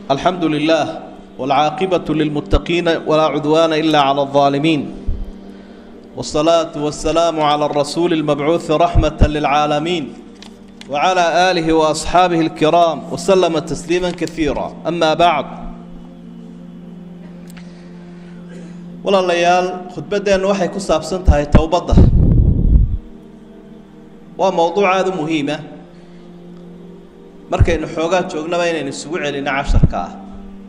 الحمد لله والعاقبة للمتقين ولا عدوان إلا على الظالمين والصلاة والسلام على الرسول المبعوث رحمة للعالمين وعلى آله وأصحابه الكرام وسلم تسليما كثيرا أما بعد walaalayaal khudbaddeennu waxay ku saabsan tahay towbadda waa mowduuc aada u muhiima markaynu xoogaa joognaba inaynu isugu celino casharka ah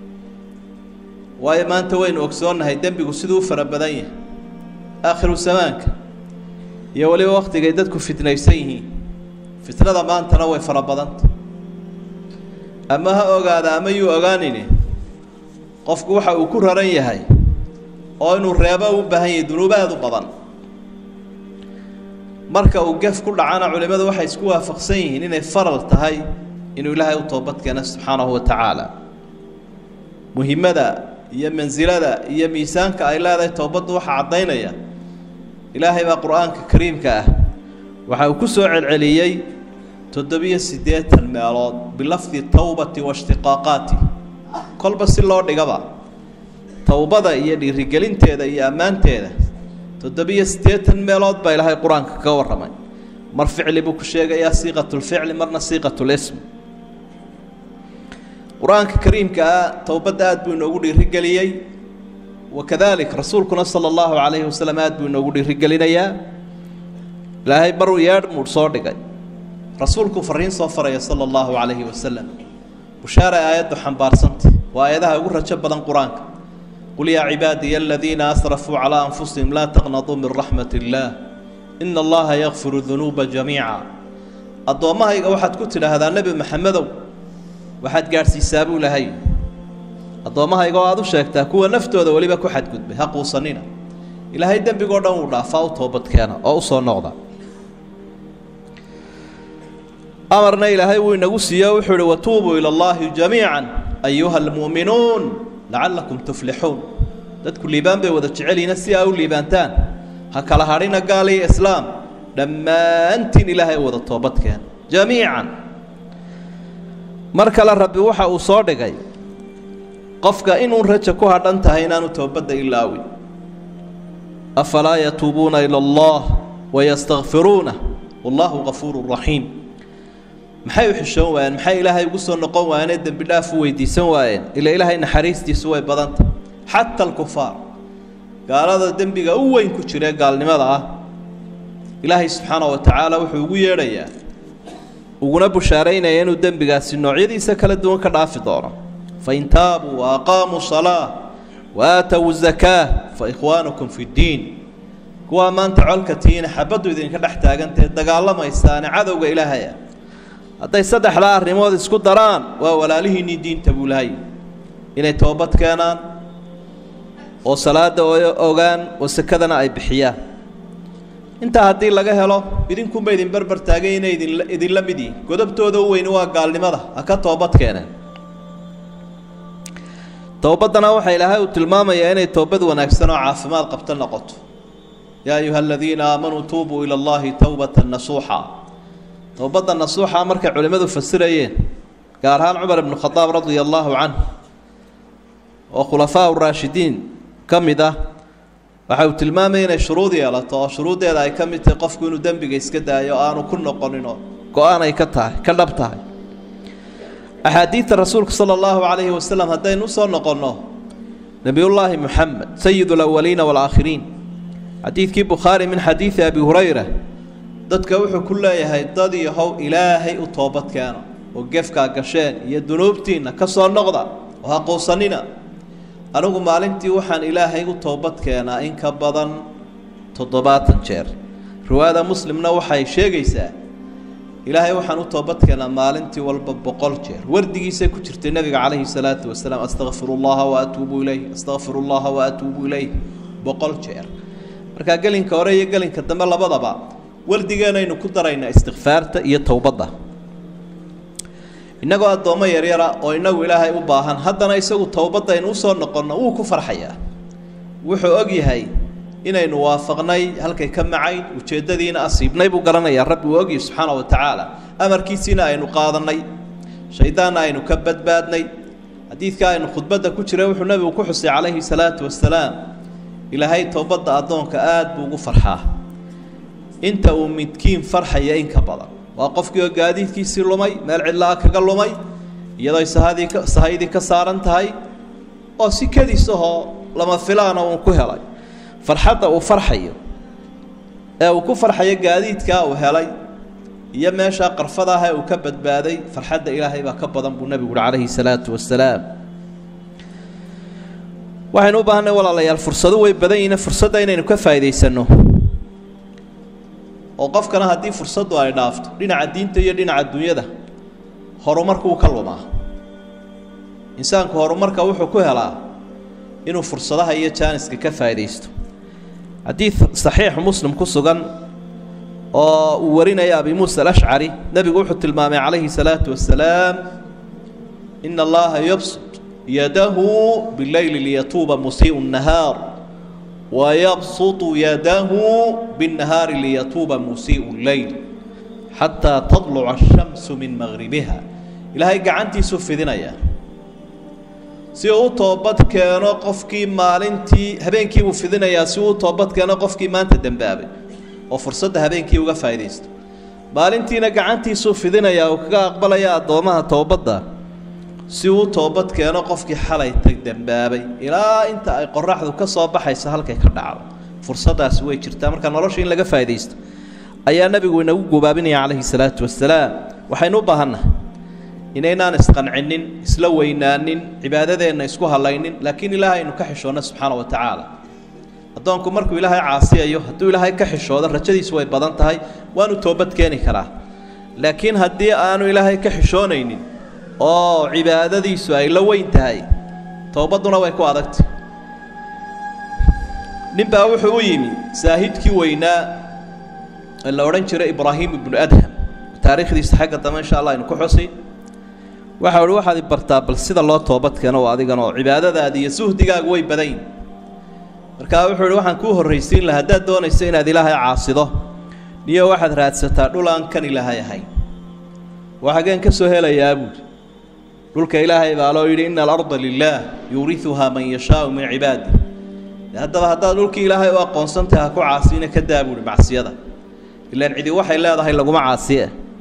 waayo maanta waynu ogsoonnahay dembigu siduu u fara badan yahay aakhiru zamaanka iyo weliba waktigay dadku fitnaysan yihiin fitnada maantana way fara badanta ama ha ogaada ama yuu ogaanini qofku waxa uu ku raran yahay oo inuu reebo u baahan yahay dunuub aada u badan marka uu gef ku dhacana culimmadu waxay isku waafaqsan yihiin inay faral tahay inuu ilaahay u toobad keeno subxaanahu wa tacaala muhimmada iyo mansilada iyo miisaanka ay leedahay toobaddu waxaa caddaynaya ilaahay baa qur-aanka kariimka ah waxa uu ku soo celceliyey toddobiyo siddeetan meelood bilafdi towbati waishtiqaaqaati kolba si loo dhigaba towbada iyo dhiirigelinteeda iyo ammaanteeda toddobiyo siddeetan meelood baa ilaahay qur-aanka kaga warramay mar ficli buu ku sheegayaa siiqatulficli marna siiqatulism qur-aanka kariimka ah towbadda aad buu inoogu dhiirigeliyey wakadalik rasuulkuna sala allahu calayhi wasalam aad buu inoogu dhiirigelinayaa ilaahay baruu yeedh muudh soo dhigay rasuulku fariin soo faraya sala allahu calayhi wasalam bushaara aayaddu xambaarsanta waa aayadaha ugu rajo badan qur-aanka qul yaa cibaadiya aladiina asrafuu calaa anfusihim laa taqnaduu min raxmat illaah ina allaha yakfiru dunuuba jamiica addoommahayga waxaad ku tidhaahdaa nebi maxamedow waxaad gaadhsiisaa buu lahay addoommahayga oo aada u sheegtaa kuwa naftooda weliba ku xadgudbay ha quusanina ilaahay dembigoo dhan wuu dhaafaa u toobadkeena oo u soo noqda amarna ilaahay wuu inagu siiye wuxuu uhi watuubuu ila allahi jamiica ayuha almu'minuun lacallakum tuflixuun dadku liibaan bay wada jecelyiina si aa u liibaantaan ha kala hadhina gaal iyo islaam dhammaantiin ilaahay wada toobadkeena jamiican mar kale rabbi waxa uu soo dhigay qofka inuun raja ku hadhan tahay inaanu toobadda ilaawin afalaa yatuubuuna ila allah wayastakfiruuna wallahu gafuuru raxiim maxay u xishoon waayeen maxay ilaahay ugu soo noqon waayeenee dembi dhaaf u weydiisan waayeen ila ilaahay naxariistiisu way badanta xata alkufaar gaalada dembiga u weyn ku jiree gaalnimada ah ilaahay subxaana wa tacaala wuxuu ugu yeedhayaa uguna bushaaraynaya inuu dembigaasi noocyadiisa kala duwan ka dhaafi doono fain taabuu wa aqaamuu salaa wa aatow zakaa fa ikhwaanukum fi ddiin kuwaa maanta colka tihiina xabaddu idinka dhex taagantahe dagaalamaysaane cadowga ilaahaya hadday saddexdaa arrimood isku daraan waa walaalihiinnii diinta buu lahay inay toobad keenaan oo salaada ogaan oo sekadana ay bixiyaan intaa haddii laga helo idinkunba idin berber taagay inay idin idinla mid yihin godobtooda u weyni waa gaalnimada ha ka toobad keeneen towbaddana waxaa ilaahay uu tilmaamayaa inay toobad wanaagsan oo caafimaad qabto noqoto yaa ayuha aladiina aamanuu tuubuu ila allahi towbatan nasuuxa towbadda nasuuxa markay culimmadu fasirayeen gaar ahaan cumar ibnu khadaab radia allaahu canh oo khulafaa uraashidiin ka mid ah waxa uu tilmaamaya inay shuruud yeelato oo shuruuddeeda ay ka mid tahay qofku inuu dembiga iska daayo o aanu ku noqoninoo go-aan ay ka tahay ka dhab tahay axaadiidta rasuulka sala allahu calayhi wasalam haddaynu usoo noqonno nebiyullaahi moxamed sayid alawaliina waalaakhiriin xadiidkii bukhaari min xadiidi abi hurayra dadka wuxuu ku leeyahay dad iyo how ilaahay u toobad keeno oo gefkaa gasheen iyo dunuubtiinna ka soo noqda oo ha quusanina anigu maalintii waxaan ilaahay u toobad keenaa in ka badan toddobaatan jeer riwaayada muslimna waxay sheegaysaa ilaahay waxaan u toobad keenaa maalintii walba boqol jeer wardigiisay ku jirtay nebiga calayhi salaatu wasalaam astakfiru llaha wa atuubu ilayh astakfiru llaha wa atuubu ilayh boqol jeer markaa gelinka hore iyo gelinka dambe labadaba wardigeenaynu ku daraynaa istikfaarta iyo towbadda innagoo addoommo yaryara oo innagu ilaahay u baahan haddana isagu towbaddaynu usoo noqonno wuu ku farxayaa wuxuu og yahay inaynu waafaqnay halkay ka macayn ujeeddadiina asiibnay buu garanayaa rabbi uu ogyahy subxaana wa tacaala amarkiisiina aynu qaadannay shayddaanna aynu ka badbaadnay xadiidka aynu khudbadda ku jira wuxuu nebigu ku xusay calayhi salaatu wasalaam ilaahay toobadda addoonka aada buu ugu farxaa inta uu midkiin farxaya in ka badan waa qofkii oo gaadiidkiisii lumay meel cidla-a kaga lumay iyadoo sahadii ka sahaydii ka saaran tahay oo si kediis ahoo lama filaana uu ku helay farxadda uu farxayo ee uu ku farxayo gaadiidkaa uu helay iyo meeshaa qarfada ah ee uu ka badbaaday farxadda ilaahay baa ka badan buu nebigu uhi calayhi salaatu wasalaam waxaynu u baahanay walaalayaal fursado way badan yihiin fursadda inaynu ka faa'iidaysanno oo qofkana haddii fursaddu ay dhaafto dhinaca diinta iyo dhinaca dunyada horumarku uu ka lumaa insaanku horumarka wuxuu ku helaa inuu fursadaha iyo jaaniska ka faa'iidaysto xadiid saxiixu muslim ku sugan oo uu warinaya abi muusa alashcari nebigu wuxuu tilmaamay calayhi salaatu wasalaam ina allaha yabsud yadahu bileyli liyatuuba musii'u nahaar wayabsutu yadahu binnahaari liyatuuba musii'u lleyl xataa tadluca ashamsu min maqribiha ilaahay gacantiisuu fidinaya si uu u toobad keeno qofkii maalintii habeenkii buu fidinayaa si uu u toobad keeno qofkii maanta dembaabay oo fursadda habeenkii uga faa'iidaysto maalintiina gacantiisuu fidinayaa uu kaga aqbalaya addoomaha toobadda si uu u toobad keeno qofkii xalay tag dembaabay ilaa inta ay qoraxdu ka soo baxayso halkay ka dhacdo fursaddaasi way jirtaa marka nolosha in laga faa'iidaysto ayaa nebigu inagu gubaabinaya calayhi salaatu wasalaam waxaynu u baahannahay inaynaan isqancinin isla weynaanin cibaadadeenna isku halaynin laakiin ilaahay aynu ka xishoonno subxaana wa tacaala addoonku markuu ilaahay caasiyayo hadduu ilaahay ka xishoodo rajadiisu way badan tahay waanu toobad keeni karaa laakiin haddii aanu ilaahay ka xishoonaynin oo cibaadadiisu ay la weyn tahay towbadduna way ku adagtay ninbaa wuxuu u yimi saahidkii weynaa ee la odhan jiray ibraahim ibnu adham taariikhdiisa xagga dambe insha allah aynu ku xusi waxa uhi waxaad i bartaa bal sida loo toobad keeno oo adigan oo cibaadadaadi iyo suhdigaagu way badayn markaa wuxuu ihi waxaan kuu horraysiin laha haddaad doonayso inaad ilaahay caasido niyo waxaad raadsataa dhul aan kan ilaahay ahayn waa xageen ka soo helayaa buuri dhulka ilaahay baa loo yidhi ina alarda lilaah yuuriuhaa man yashaau min cibaadi haddaba haddaad dhulkii ilaahay u aqoonsantahay ha ku caasina ka daa buuhi macsiyada ilaan cidi waxay leedahay laguma caasiye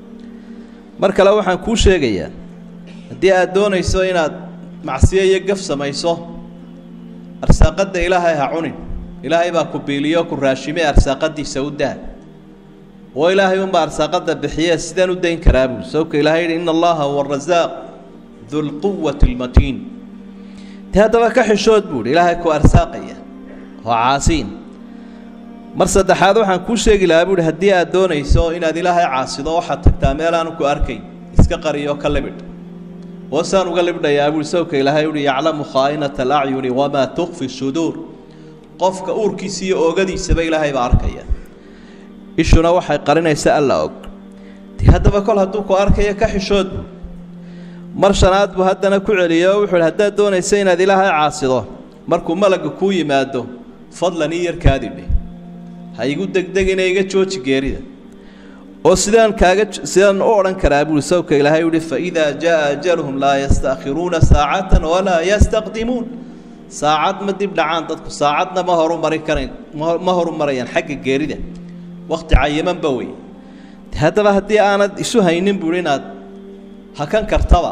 mar kale waxaan kuu sheegayaa haddii aad doonayso inaad macsiyo iyo gaf samayso arsaaqadda ilaahay ha cunin ilaahay baa ku biiliyo ku raashime arsaaqadiisa u daa oo ilaahay unbaa arsaaqadda bixiye sidaan u dayn karaa buuri sababka ilahay yidhi ina allaha huwa arasaaq dulquwati almatiin dee haddaba ka xishood buuhi ilaahay ku arsaaqaya oo caasiin mar saddexaad waxaan kuu sheegi lahaa buuhi haddii aad doonayso inaad ilaahay caasido waxaad tagtaa meel aanu ku arkayn iska qariyo ka libidh oo saan uga libdhayaa buuhi sawka ilaahay uhi yaclamu khaa'inata alacyuni wamaa tukfi suduur qofka uurkiisa iyo oogadiisaba ilaahay baa arkaya ishuna waxay qarinaysa alla og de haddaba kol hadduu ku arkayo ka xishood mar shanaad buu haddana ku celiyo oo wuxuu ihi haddaad doonaysa inaad ilaahay caasido markuu malagga kuu yimaado fadlan ii yarkaadi dheh ha igu degdegina iga jooji geerida oo sidaan kaaga sidaan u odhan karaa buuri sawka ilaahay uhi faidaa jaa ajaluhum laa yastakhiruuna saacatan walaa yastaqdimuun saacad ma dib dhacaan dadku saacadna ma horumari karayn ma horumarayaan xagga geerida wakti cayimanba wey haddaba haddii aanad isu haynin buuhi inaad hakan kartaba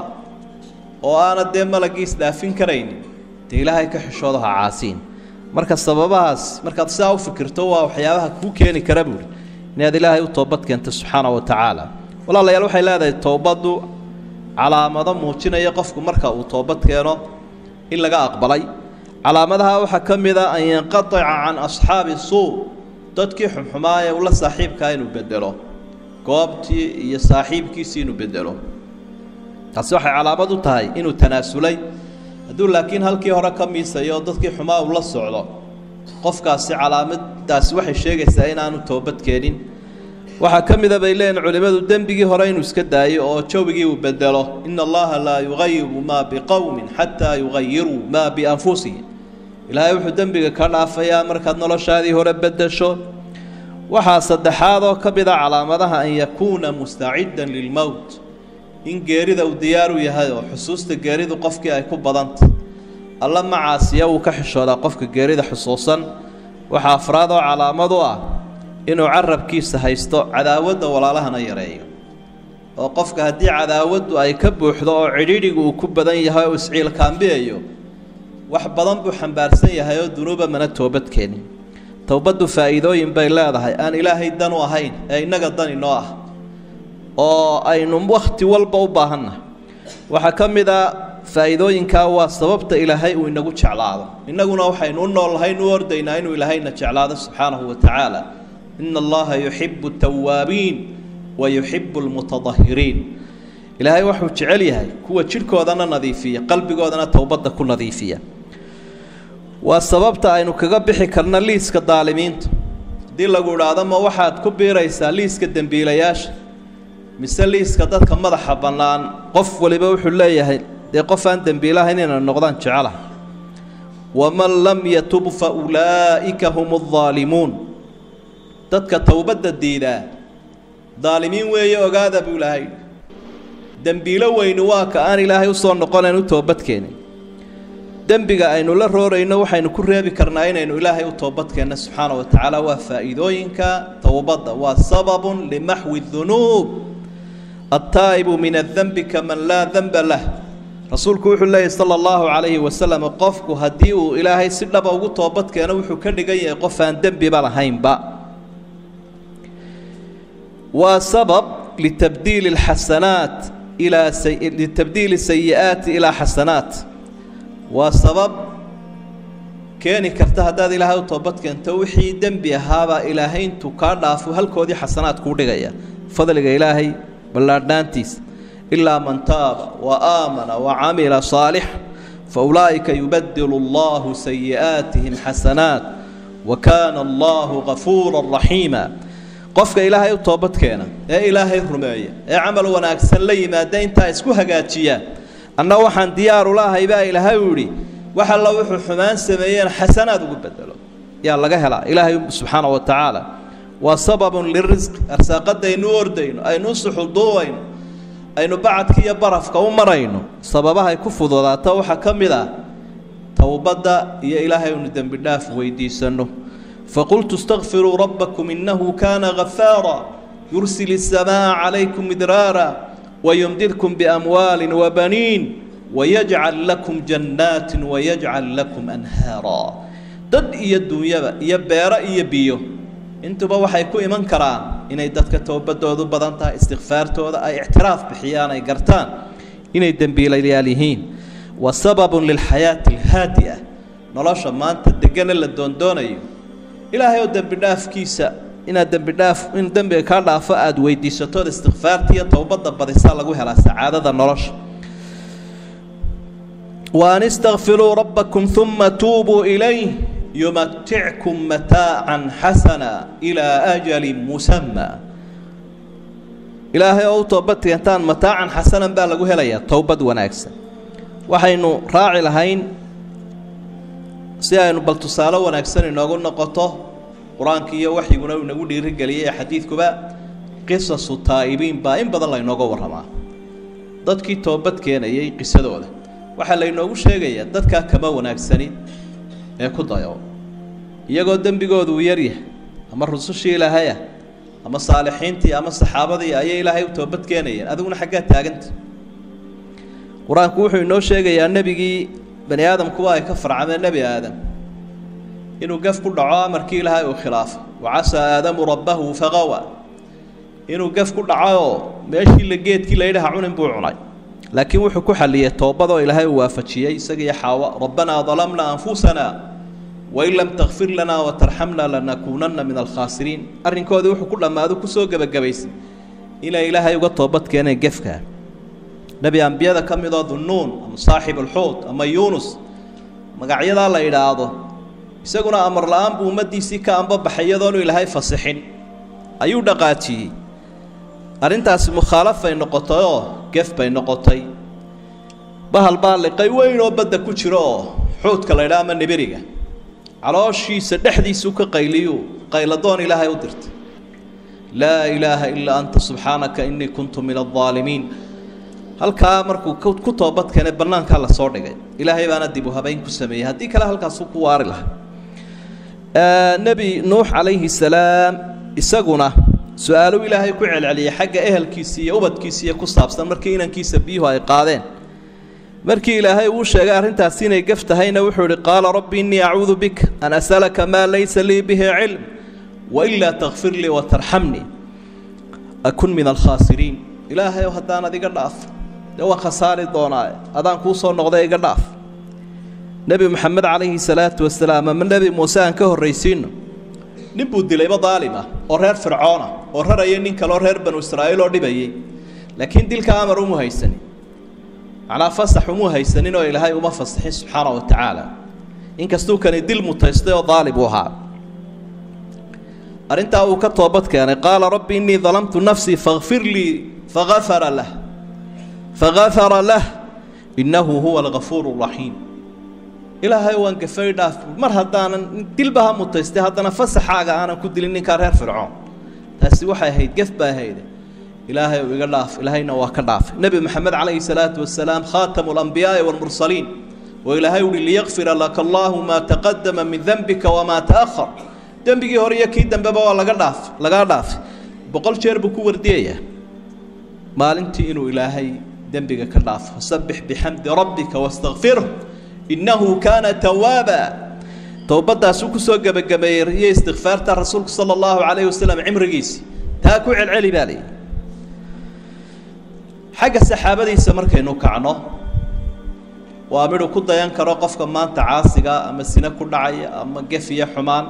oo aanad dee malagii isdhaafin karaynin dee ilaahay ka xishoodo ha caasiin marka sababahaas markaad sidaa u fikirto waa waxyaabaha kuu keeni kara buuhi inaad ilaahay u toobad keento subxaana wa tacaala walaalayaal waxay leedahay toobaddu calaamado muujinaya qofku marka uu toobad keeno in laga aqbalay calaamadaha waxaa ka mid a an yanqatica can asxaabi suu dadkii xumxumaa ee ula saaxiibkaa inuu bedelo goobtii iyo saaxiibkiisii inuu bedelo taasi waxay calaamad u tahay inuu tanaasulay hadduu laakiin halkii hore ka miisayo dadkii xumaa uu la socdo qofkaasi calaamadaasi waxay sheegaysaa inaanu toobad keenin waxaa ka mida bay leeyihin culimmadu dembigii hore inuu iska daayo oo jawigii uu bedelo ina allaha laa yugayiru maa biqowmin xataa yugayiruu maa bianfusihim ilaahay wuxuu dembiga ka dhaafayaa markaad noloshaadii hore bedesho waxaa saddexaad oo ka mida calaamadaha an yakuuna mustaciddan lilmowt in geerida uu diyaar u yahay oo xusuusta geeridu qofkii ay ku badantay alla macaasiya wuu ka xishoodaa qofka geerida xusuusan waxaa afraad oo calaamad u ah inuu carabkiisa haysto cadaawadda walaalahana yareeyo oo qofka haddii cadaawaddu ay ka buuxdo oo cidhiidhigu uu ku badan yahay oo isciilkaambiyayo wax badan buu xambaarsan yahay oo dunuuba mana toobadkeenin towbaddu faa'iidooyin bay leedahay aan ilaahay dan u ahayn ee innaga dan inoo ah oo aynu wakhti walba u baahannahay waxaa ka mid a faa'iidooyinkaa waa sababta ilaahay uu inagu jeclaado innaguna waxaynu u noolnahayn u ordaynaa inuu ilaahayna jeclaado subxaanahu wa tacaala ina allaha yuxibu tawaabiin wa yuxibu lmutadahiriin ilaahay waxuu jecel yahay kuwa jidhkoodana nadiifiya qalbigoodana towbadda ku nadiifiya waa sababta aynu kaga bixi karna liiska daalimiinta haddii lagu idhaahdo ma waxaad ku biiraysaa liiska dembiilayaasha mise liiska dadka madaxa bannaan qof waliba wuxuu leeyahay dee qof aan dembiilahayn inay noqdaan jecelaha waman lam yatub fa ulaa'ika hum aldaalimuun dadka towbadda diidaa daalimiin weeye ogaada buu ilaahay dembiilo weyni waa ka aan ilaahay usoo noqonayn u toobadkeenin dembiga aynu la roorayno waxaynu ku reebi karnaa inaynu ilaahay u toobadkeenno subxaana wa tacaala waa faa'iidooyinka towbadda waa sababun limaxwi dunuub altaa'ibu min adanbi kaman laa danba lah rasuulku wuxuu leeyahy sala allahu calayhi wasalam qofku haddii uu ilaahay si dhaba ugu toobadkeeno wuxuu ka dhigan yahay qof aan dembiba lahaynba waa sabab litabdiili alxasanaat ilaa litabdiili sayi'aati ilaa xasanaat waa sabab keeni karta haddaad ilaahay u toobad keento wixii dembi ahaabaa ilaahay intuu kaa dhaafo halkoodii xasanaad kuu dhigaya fadliga ilaahay ballaadhnaantiisa ilaa man taaba wa aamana wa camila saalix fa ulaa'ika yubadilu allahu sayi'aatihim xasanaat wa kaana allahu gafuura raxiima qofka ilaahay u toobadkeena ee ilaahay rumeeya ee camal wanaagsan la yimaada intaa isku hagaajiya anna waxaan diyaaru lahay baa ilaahay u yidhi wax alla wuxuu xumaan sameeyeen xasanaad ugu bedelo yaa laga helaa ilaahay subxaana wa tacaala waa sababun lirisqi arsaaqadaynu u ordayno aynu u suxulduubayno aynu bacadka iyo barafka u marayno sababahay ku fududaato waxaa ka mid ah towbadda iyo ilaahay unu dembi dhaaf weydiisanno فقلت استغفروا ربكم إنه كان غفارا يرسل السماء عليكم مدرارا ويمددكم بأموال وبنين ويجعل لكم جنات ويجعل لكم أنهارا dad iyo duunyaba iyo beero iyo biyo intuba waxay ku iman karaan inay dadka toobadoodu badan tahay istikfaartooda ay ictiraaf bixiyaan ay gartaan inay dembiilayaal yihiin wa sababun lilxayaati alhaadi'a nolosha maanta degana la doondoonayo ilaahay oo dembi dhaafkiisa inaad dembi dhaaf in dembiga kaa dhaafo aada weydiisatood istikfaarta iyo towbadda badisaa lagu helaa sacaadada nolosha wa an istakfiruu rabbakum uma tuubuu ilayh yumatickum mataacan xasana ilaa ajalin musamma ilaahay oo u toobad keentaan mataacan xasanan baa lagu helayaa towbad wanaagsan waxaynu raaci lahayn si aynu bal tusaale wanaagsan inoogu noqoto qur-aanka iyo waxyiguna uu inagu dhiirigeliyay ee xadiidkuba qisasu taa'ibiin baa in badan laynooga warramaa dadkii toobad keenayay qisadooda waxaa laynoogu sheegayaa dadkaa kama wanaagsanin ee ku dayo iyagoo dembigoodu uu yaryahay ama rusushii ilaahayah ama saalixiintii ama saxaabadii ayay ilaahay u toobad keenayeen adiguna xaggaa taaganta qur-aanku wuxuu inoo sheegayaa nebigii bani aadamkuwa ay ka farcameen nebi aadam inuu gaf ku dhaco amarkii ilaahay uu khilaafo wacasaa aadamu rabbahu faqawa inuu gaf ku dhacooo meeshii la geedkii layidhaha cunin buu cunay laakiin wuxuu ku xalliyey toobadoo ilaahay uu waafajiyey isagiiyo xaawa rabbanaa dalamna anfusana wain lam takfir lanaa watarxamna lanakuunanna min alkhaasiriin arrinkoodii wuxuu ku dhammaado kusoo gebagabaysay inay ilaahay uga toobad keeneen gefkaa nebi ambiyada ka midoo dunnuun ama saaxib alxuud ama yuunus magacyadaa la idhaahdo isaguna amar la-aan buu ummaddiisii ka ambabaxay iyadoonu ilaahay fasixin ayuu dhaqaajiyey arrintaasi mukhaalafay noqotay oo gef bay noqotay bahal baa liqay weyn oo badda ku jiro oo xuudka la ydhaha ama nibiriga calooshiisa dhexdiisuu ka qayliyuu qayladoon ilaahay u dirtay laa ilaaha ilaa anta subxaanaka innii kuntu min aldaalimiin halkaa markuu ku toobad keenay bannaankaa lasoo dhigay ilaahay baana dib u habayn ku sameeyey haddii kale halkaasuu ku waari lahaa nebi nuux calayhi salaam isaguna su-aaluu ilaahay ku celceliyey xagga ehelkiisa iyo ubadkiisa iyo ku saabsan markii inankiisa biyuhu ay qaadeen markii ilaahay uu sheegay arrintaasi inay gaf tahayna wuxuu ihi qaala rabbi innii acuudu bika an asalaka maa laysa lii bihi cilm wailaa takfir lii watarxamnii akun min alkhaasiriin ilaahayow haddaan adiga dhaaf dee waan khasaari doonaa adaan kuu soo noqday iga dhaaf nebi moxamed calayhi salaatu wasalaam ama nebi muuse aan ka horraysiino nin buu dilayba daalim ah oo reer fircoona oo raraya nin kaleo reer banu israa'iil oo dhibayay laakiin dilka amar umu haysanin macnaa fasax umu haysanin oo ilaahay uma fasaxin subxaana wa tacaala inkastuu kani dil mutaystay oo daalib uu ahaa arrintaa uu ka toobad keenay qaala rabbi innii dalamtu nafsii fakfir lii fagafara lah fagafara lah innahu huwa algafuuru raxiim ilaahay waan gafay dhaaf mar haddaanan dilba ha mutaystay haddana fasaxaaga aanan ku dilin ninkaa reer fircoon taasi waxay ahayd gef baa ahayde ilaahay ou iga dhaaf ilaahayna waa ka dhaafay nebi moxamed calayhi salaatu wasalaam khaatamu alambiyaai waalmursaliin oo ilaahay uhi liyakfira laka allaahu maa taqadama min denbika wamaa ta'ahar dembigii hore iyo kii dambeba waa laga dhaaf lagaa dhaafay boqol jeer buu ku wardiyayaa maalintii inuu ilaahay dembiga ka dhaafo sabbix bixamdi rabbika wastakfirh innahu kaana tawaaba towbadaasuu kusoo gebagabeeyey iyo istikfaarta rasuulku sala allahu calayhi wasalam cimrigiisi taa ku celceli baa layidhi xagga saxaabadiisa markaynu kacno waa midhu ku dayan karo qofka maanta caasiga ama sine ku dhacaya ama gef iyo xumaan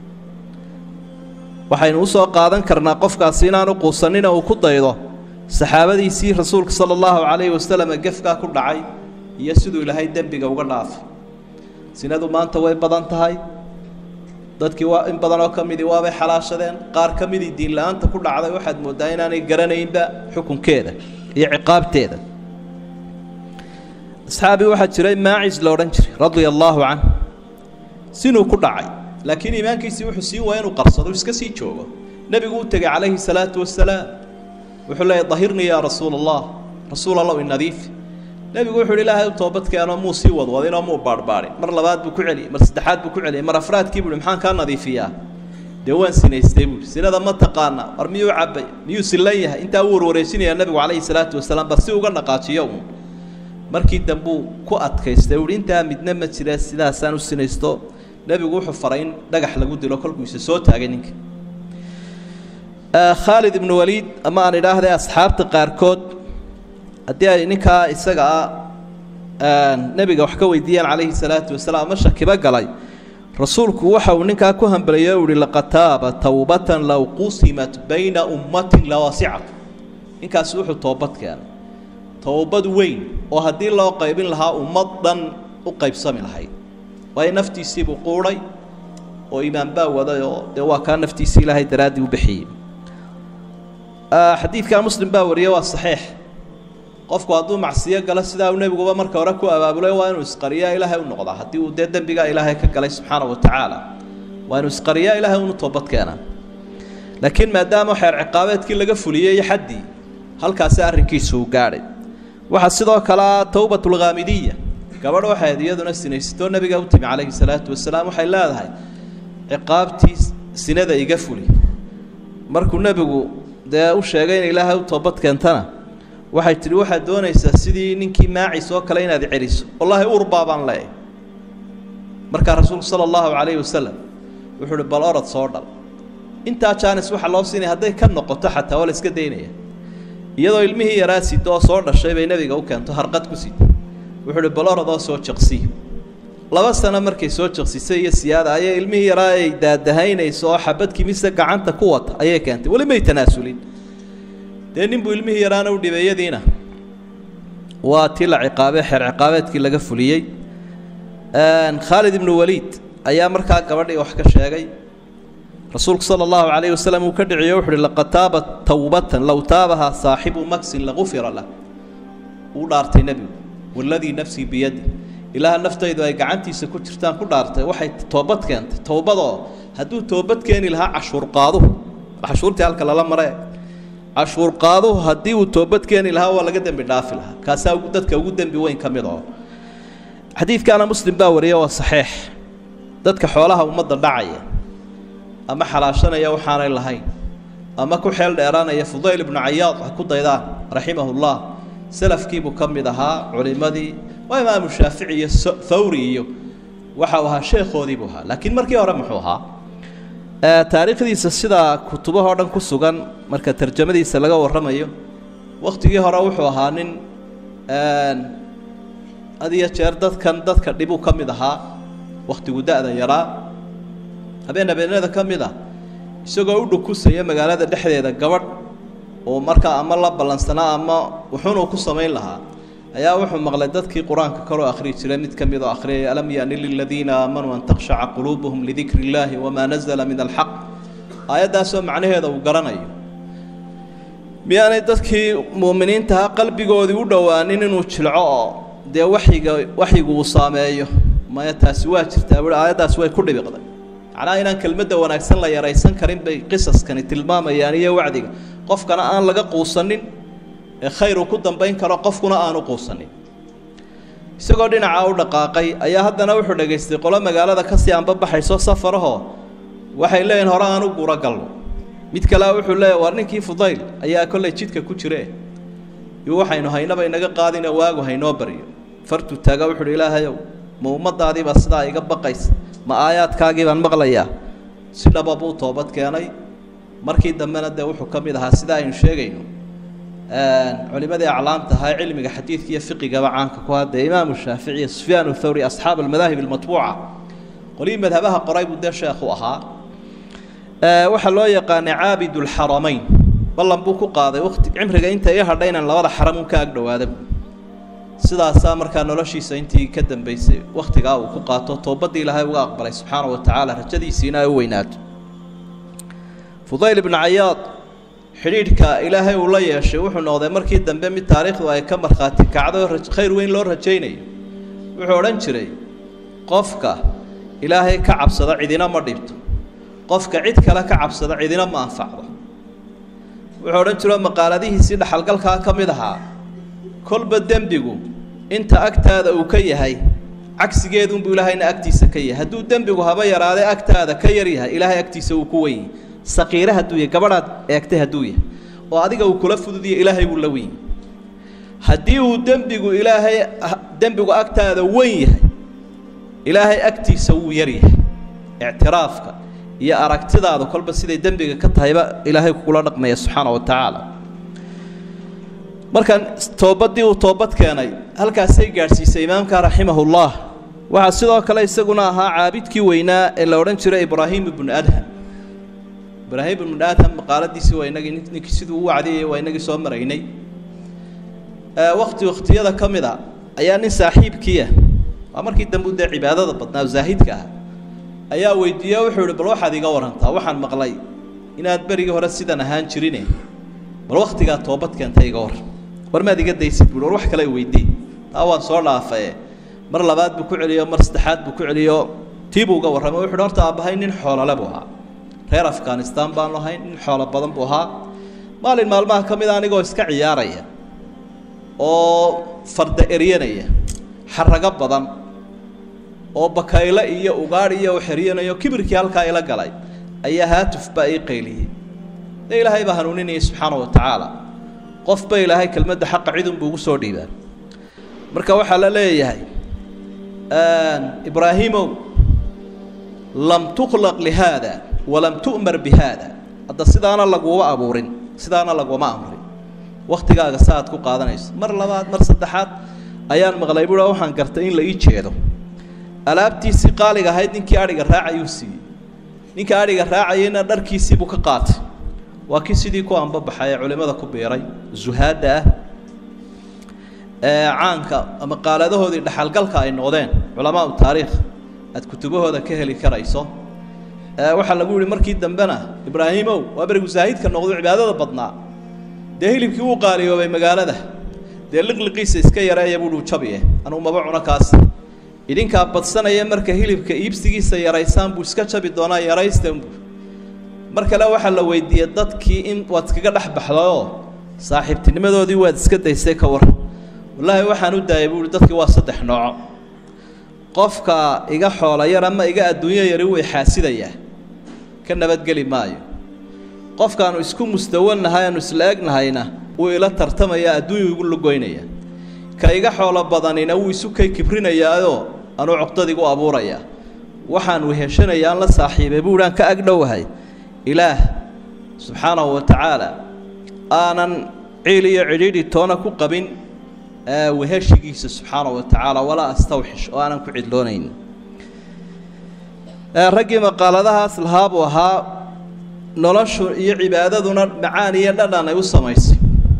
waxaynu usoo qaadan karnaa qofkaasi inaanu quusanina uu ku daydo saxaabadiisii rasuulka sala allahu calayhi wasalam gefkaa ku dhacay iyo siduu ilaahay dembiga uga dhaafay sinadu maanta way badan tahay dadkii waa in badan oo ka midii waabay xalaashadeen qaar ka midii diin la-aanta ku dhacday waxaad mooddaa inaanay garanaynba xukunkeeda iyo ciqaabteeda asxaabii waxaa jiray maacis la odhan jiray radia allaahu canh sinuu ku dhacay laakiin iimaankiisii wuxuu sii waaya inuu qarsado iska sii joogo nebigu u tegey calayhi salaatu wasalaam wuxuu leeyahy dahirnii yaa rasuula allah rasuul allow inadiif nebigu wuxu uhi ilaahay u toobadkeenoo muu sii wadwadinoo muu baarhbaadhin mar labaad buu ku celiyey mar saddexaad buu ku celiyey mar afraadkii buuhi maxaan kaa nadiifiyaa dee waan sinaystay buuhi sinada ma taqaana war miyuu cabbay miyuu sillan yahay intaa uu warwareysinayaa nebigu calayhi salaatu wasalaam bal si uga dhaqaajiyo uun markii dambuu ku adkaystay uhi intaa midna ma jira sidaasaan u sinaysto nebigu wuxuu faray in dhagax lagu dilo kolkuisa soo taagay ninka khaalid ibnu waliid ama aan idhaahday asxaabta qaarkood haddii ay ninkaa isaga ah nebiga wax ka weydiiyaan calayhi salaatu wasalaam ama shakiba galay rasuulku waxa uu ninkaa ku hambaliyay o uhi laqad taaba towbatan low qusimat bayna ummatin lawasicat ninkaasi wuxuu toobad keenay towbad weyn oo haddii loo qaybin lahaa ummad dhan u qaybsami lahayd waayo naftiisiibuu quudhay oo iimaan baa waday oo dee waa kaa naftiisii ilaahay daraaddii u bixiyey xadiidkaa muslim baa wariyey waa saxiix qofku hadduu macsiyo galo sidaa uu nebiguba marka hore ku abaabulay waa inuu isqariyaa ilaahay u noqdaa haddii uu dee dembigaa ilaahay ka galay subxaana wa tacaala waa inuu isqariyaa ilaahay unu toobad keenaa laakiin maadaama xeer ciqaabeedkii laga fuliyey iyo xaddii halkaasi arrinkiisu uu gaadhay waxaa sidoo kalea towbatulkhaamidiya gabadh waxayd iyaduna sinaysatoo nebiga u timi calayhi salaatu wasalaam waxay leedahay ciqaabtii sinada iga fuli markuu nebigu dee u sheegay in ilaahay u toobad keentana waxay tidhi waxaad doonaysaa sidii ninkii maacis oo kale inaad celiso wallaahi urbaa baan leeyahy markaa rasuulku sala allahu calayhi wasalam wuxuu uhi bal orod soo dhal intaa jaanis waxaa loo siinaya hadday ka noqoto xataa waa la iska daynaya iyadoo ilmihii yaraa sida oo soo dhashay bay nebiga u keento harqad ku sida wuxuu uhi bal orod oo soo jaqsii laba sano markay soo jaqsisay iyo siyaada ayay ilmihii yaraa ay daadahaynayso oo xabadkii mise gacanta ku wata ayay keentay weli may tanaasulin dee ninbuu ilmihii yaraana u dhibeeyadiina waa tii la ciqaabay xeer ciqaabeedkii laga fuliyey khaalid ibnu waliid ayaa markaa gabadhii wax ka sheegay rasuulku sala allahu calayhi wasalam uu ka dhiciyo wuxu uhi laqad taabat towbatan low taabahaa saaxibu maksin lagufira lah uu dhaartay nebigu waladii nafsii biyadi ilaaha naftaydu ay gacantiisa ku jirtaan ku dhaartay waxay toobad keentay towbadoo hadduu toobad keeni lahaa cashuur qaaduhu cashuurtii halka lala mare cashuur qaaduhu haddii uu toobad keeni lahaa waa laga dembi dhaafi lahaa kaasaa dadka ugu dembi weyn ka mid oo xadiidkaana muslim baa wariya waa saxiix dadka xoolaha ummadda dhacaya ama xalaashanaya waxaanay lahayn ama ku xeel dheeraanaya fudayl ibnu cayaad ha ku daydaan raximahullah salafkiibuu ka mid ahaa culimadii waa imaamu shaafici iyo thawri iyo waxa uu ahaa sheekhoodii buu ahaa laakiin markii hore muxuu ahaa taariikhdiisa sidaa kutubahoo dhan ku sugan marka tarjamadiisa laga warramayo wakhtigii hore wuxuu ahaa nin had iyo jeer dadkan dadka dhibuu ka mid ahaa wakhtigu da-da yaraa habeen habeenada ka mid ah isagoo u dhukusaya magaalada dhexdeeda gabadh oo markaa ama la ballansanaa ama wuxuunuu ku samayn lahaa ayaa wuxuu maqlay dadkii qur-aanka kaloo akhriyi jiray mid ka mid oo akhriyaya alam yaani liladiina aamanuu an takhshaca quluubuhum lidikri illaahi wamaa nazala min alxaq aayaddaasoo macnaheeda uu garanayo miyaanay dadkii mu'miniintaha qalbigoodii u dhowaanin inuu jilco oo dee waxyiga waxyigu uu saameeyo maya taasi waa jirtaa buui aayaddaas way ku dhibiqday macnaha inaan kelmadda wanaagsan la yaraysan karin bay qisaskani tilmaamayaan iyo wacdiga qofkana aan laga quusanin ee khayr uu ku dambayn karo qofkuna aanu quusanin isagoo dhinacaa u dhaqaaqay ayaa haddana wuxuu dhegaystay qolo magaalada kasii anbabaxayso safarahoo waxay leeyihin hore aan u guro galno mid kalea wuxuu leeyahy waar ninkii fudayl ayaa kollay jidka ku jire iyo waxaynu haynaba inaga qaadina waagu haynoo baryo fartuu taaga wuxuuhi ilaahayow ma ummadaadiibaa sidaa iga baqaysa ma aayaadkaagii baan maqlayaa si dhaba buu toobad keenay markii dambena dee wuxuu ka mid ahaa sida aynu sheegayno culimadii aclaamta ahaa cilmiga xadiidka iyo fiqigaba caanka ku hadee imaamu shaafici iyo sufyaan thawri asxaab almadaahib almatbuuca qolihii madhabaha qoray buu dee sheekhu ahaa waxaa loo yaqaanay caabid lxaramayn ballan buu ku qaaday wati cimriga inta ii hadha inaan labada xaram un ka ag dhawaada sidaasaa markaa noloshiisa intii ka dambeysay wakhtigaa uu ku qaato toobadii ilaahay uga aqbalay subxaana wa tacaala rajadiisiina ay u weynaato fudayl ibnu cayaad xidhiidhka ilaahay uu la yeeshay wuxuu noqday markii dambe mid taariikhdu ay ka markhaati kacdo khayr weyn loo rajaynayo wuxuu odhan jiray qofka ilaahay ka cabsada cidina ma dhibto qofka cid kale ka cabsada cidina ma anfacdo wuxuu odhan jiro maqaaladihiisii dhaxalgalkaa ka mid ahaa kolba dembigu inta agtaada uu ka yahay cagsigeedunbuu ilaahayna agtiisa ka yahay hadduu dembigu haba yaraadee agtaada ka yar yahay ilaahay agtiisa uu ku weyn yahay saqiire hadduu yahay gabadhaad eegtay hadduu yahay oo adiga uu kula fududiyo ilaahay buu la weyn yahay haddii uu dembigu ilaahay dembigu agtaada weyn yahay ilaahay agtiisa wuu yar yahay ictiraafka iyo aragtidaadu kolba siday dembiga ka tahayba ilaahay kugula dhaqmaya subxaana wa tacaala markan toobadii uu toobad keenay halkaasay gaadhsiisay imaamka raximahullah waxaa sidoo kale isaguna ahaa caabidkii weynaa ee la odhan jiray ibraahim ibnu adham ibraahim ibnu adham maqaaladiisii waa inagii ninkii siduu u wacdiyay waa inagii soo maraynay wakti wakhtiyada ka mid a ayaa nin saaxiibkiiah waa markii dambe u dee cibaadada badnaa zaahidka ah ayaa weydiiye wuxuu ihi bal waxaad iga warantaa waxaan maqlay inaad berigii hore sidan ahaan jirine bal waktigaa toobad keentay iga waran war maad iga daysid buui war wax kale weydii taa waan soo dhaafae mar labaad buu ku celiyo mar saddexaad buu ku celiyo tii buu uga warramay wuxu uhi horta aabbahay nin xoolole buu ahaa reer afghanistan baanu ahayn nin xoolo badan buu ahaa maalin maalmaha ka mid a anigoo iska ciyaaraya oo farda eryanaya xarago badan oo bakayle iyo ugaadh iyo xeryanayo kibirkii halkaa ila galay ayaa haatuf baa ii qayliyey dee ilaahay baa hanuuninayay subxaana wa tacaala qofba ilaahay kelmadda xaqa cidunbuu ugu soo dhiibaa marka waxaa la leeyahay ibraahiimow lam tukhlaq lihaada walam tu'mar bi haada hadda sidaana laguma abuurin sidaana laguma amrin waktigaaga sa aad ku qaadanayso mar labaad mar saddexaad ayaan maqlay buua waxaan gartay in la ii jeedo alaabtiisii qaaliga ahayd ninkii adhiga raacayuu siiyey ninka adhiga raacayayna dharkiisiibuu ka qaatay waa kii sidii ku anbabaxay ee culimmada ku biiray zuhaadda ah ee caanka ama qaaladahoodii dhaxalgalka ay noqdeen culamaau taariikh aad kutubahooda ka heli karayso waxaa lagu yihi markii dambena ibraahimow waa berigu zaahidka noqdo cibaadada badnaa dee hilibkii wuu qaaliyoobay magaalada dee liqliqiisa iska yareeya buuhi jabiye anugu maba cuno kaas idinkaa badsanaya marka hilibka iibsigiisa yaraysaan buu iska jabi doonaa yaraystanbu mar kale waxaa la weydiiyey dadkii in waad iskaga dhex baxdayoo saaxiibtinimadoodii waad iska daysay ka war wallaahi waxaan u daayay buuhi dadkii waa saddex nooco qofka iga xoola yar ama iga adduunyo yari way xaasidayaa ka nabadgeli maayo qofkaanu isku mustawannahay aanu isla egnahayna wuu ila tartamayaa adduunyu igu lugoynaya ka iga xoolo badanina wuu isu kay kibrinayaayoo anuu cuqdadigu abuurayaa waxaan weheshanayaa aan la saaxiibay buuhi aan ka agdhowahay ilaah subxaanahu wa tacaala aanan ciil iyo cidhiidhi toona ku qabin weheshigiisa subxaanahu wa tacaala walaa astawxish oo aanan ku cidloonayn raggii maqaaladahaas lahaa buu ahaa noloshu iyo cibaadaduna macaan iyo dhadhan ay u samaysay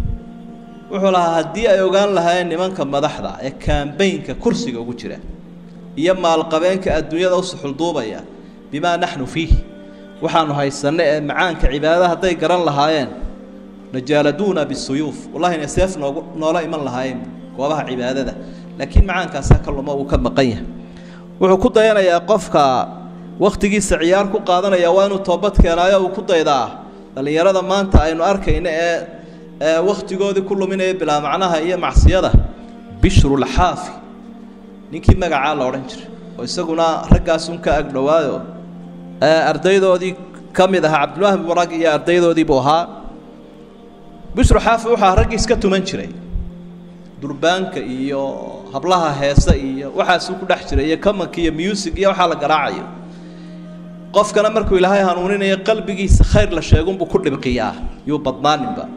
wuxuu lahaa haddii ay ogaan lahaayeen nimanka madaxda ee kaambaynka kursiga ugu jira iyo maalqabeenka adduunyada u suxulduubaya bimaa naxnu fiih waxaanu haysanno ee macaanka cibaadada hadday garan lahaayeen najaaladuuna bisuyuuf wallahi inay seef noogu noola iman lahaayeen goobaha cibaadada laakiin macaankaasaa ka luma uu ka maqan yahay wuxuu ku dayanayaa qofka wakhtigiisa ciyaar ku qaadanaya waa inuu toobad keenaayo uu ku daydaa dhallinyarada maanta aynu arkayno ee ee wakhtigoodii ku luminaya bilaa macnaha iyo macsiyada bishrulxaafi ninkii magacaa la odhan jiray oo isaguna raggaasun ka agdhowaayo ardaydoodii ka mid ahaa cabdilwahab barag iyo ardaydoodii buu ahaa bishru xaafi wuxuu ahaa raggii iska tuman jiray durbaanka iyo hablaha heese iyo waxaasuu ku dhex jiray iyo kamanka iyo music iyo waxaa la garaacayo qofkana markuu ilaahay hanuuninayo qalbigiisa khayr la sheegunbuu ku dhibqiyaa yuu badnaaninba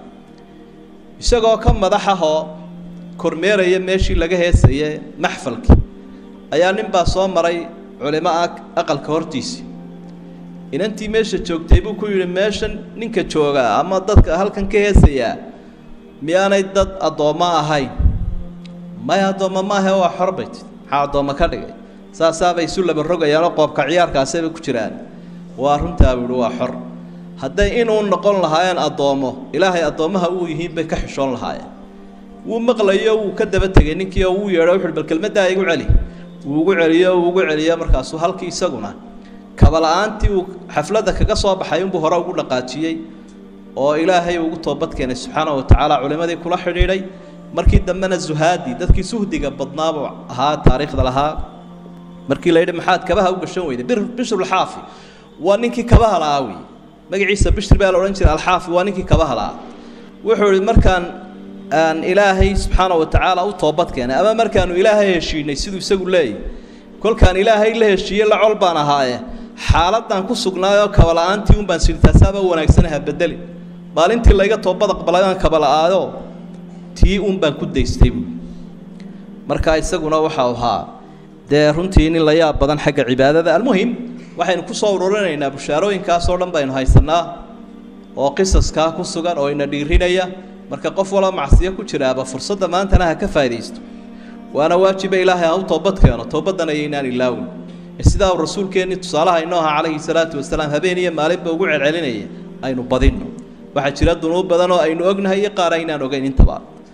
isagoo ka madaxahoo kormeeraya meeshii laga heesaye maxfalkii ayaa nin baa soo maray culimo ah aqalka hortiisii inantii meesha joogtay buu ku yidhi meeshan ninka joogaa ama dadka halkan ka heesayaa miyaanay dad addoommo ahayn maya addoommo maahe waa xor bay tii maxaa addoommo ka dhigay saasaabay isu laba rogayaanoo qoobka ciyaarkaasayba ku jiraan waa runtaa buu ihi waa xor hadday inuu noqon lahaayeen addoommo ilaahay addoommaha uu yihiin bay ka xishoon lahaayeen wuu maqlayo wuu ka daba tegay ninkii oo wuu yeedho wuxuuhi bal kelmaddaa igu celi wuu ugu celiyo wuu ugu celiyo markaasuu halkii isaguna kabala-aantii uu xafladda kaga soo baxay unbuu hore ugu dhaqaajiyey oo ilaahay ugu toobad keenay subxaana wa tacaala culimmadii kula xidhiidhay markii dambena zuhaadi dadkii suhdiga badnaabuu ahaa taariikhda lahaa markii la yidhi maxaad kabaha u gashan weyday bishrulxaafi waa ninkii kabaha la'aa wey magaciisa bishri baa la odhan jiray alxaafi waa ninkii kabaha la'aa wuxuu ihi markaan aan ilaahay subxaana wa tacaala u toobad keenay ama markaanu ilaahay heshiinay siduu isagu leeyahy kolkaan ilaahay la heshiiye la col baan ahaaye xaaladdan ku sugnaayoo kabala'aantii un baan sidhi taasaaba wanaagsanaha bedeli maalintii layga toobad aqbalay aan kabala'aayo tii un baan ku daystay buui markaa isaguna waxau ahaa dee runtii nin la yaab badan xagga cibaadada almuhim waxaynu ku soo ururinaynaa bushaarooyinkaasoo dhan baynu haysannaa oo qisaskaa ku sugan oo ina dhiirinaya marka qof walba macsiyo ku jiraaba fursadda maantana ha ka faa'idaysto waana waajiba ilaahay ha u toobad keeno toobaddan ayaynaan ilaawin sidaa uu rasuulkeennii tusaalaha inoo aha calayhi salaatu wasalaam habeen iyo maalinba ugu celcelinaya aynu badinno waxaa jira dunuub badan oo aynu ognahay iyo qaar aynaan ogeyn intaba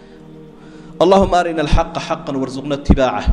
allahuma arina alxaqa xaqan warsuqna itibaaca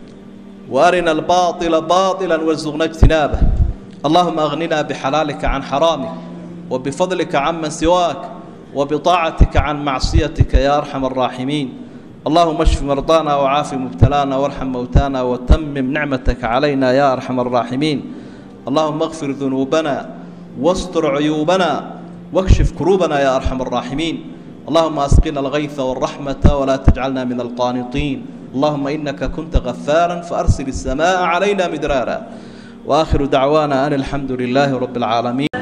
وأرنا الباطل باطلا وارزقنا اجتنابه اللهم أغننا بحلالك عن حرامك وبفضلك عمن سواك وبطاعتك عن معصيتك يا أرحم الراحمين اللهم اشف مرضانا وعاف مبتلانا وارحم موتانا وتمم نعمتك علينا يا أرحم الراحمين اللهم اغفر ذنوبنا واستر عيوبنا واكشف كروبنا يا أرحم الراحمين اللهم أسقنا الغيث والرحمة ولا تجعلنا من القانطين اللهم إنك كنت غفارا فأرسل السماء علينا مدرارا وآخر دعوانا أن الحمد لله رب العالمين